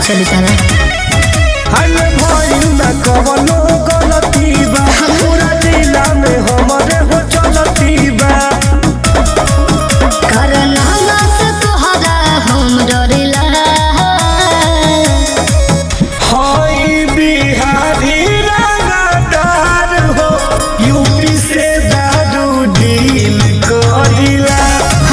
चली तारा हले भइल ना कवनो गलती बा पूरा जिला में हमरे हो चलती बा करना से तोहरा हम डरिला हई बिहारी रंगदार हो यूपी से दारू डील करिला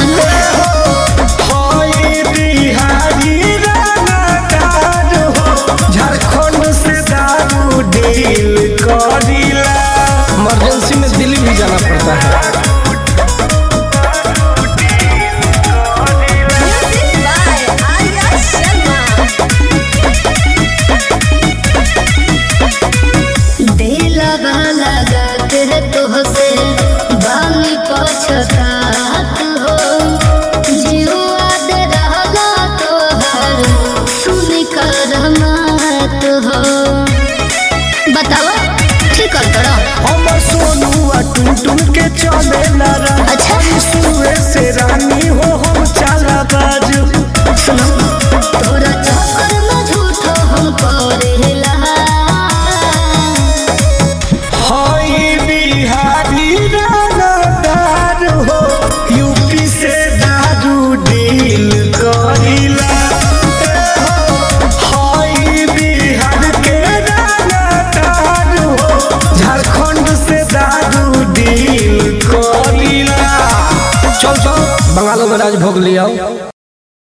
हई बिहारी रंगदार हो झारखंड से दारू डील करिला इमरजेंसी में दिल्ली भी जाना पड़ता है दिलवा लगा के तोहसे बानी पछतात हो जीवा दे रहला तोहर सुन कर मत हो बताओ ठीक कर करो हमर सोनुआ टुन टुन के चले ला अच्छा। सुए से रानी हो हम चाला बाज सुनो तोरा चक्कर में झूठो हम करेला हई बिहारी रानादार हो यूपी से दारू डील करिला हई बिहार के रानादार हो झारखंड से दारू डील करिला चल चल बंगालों में राज भोग लिया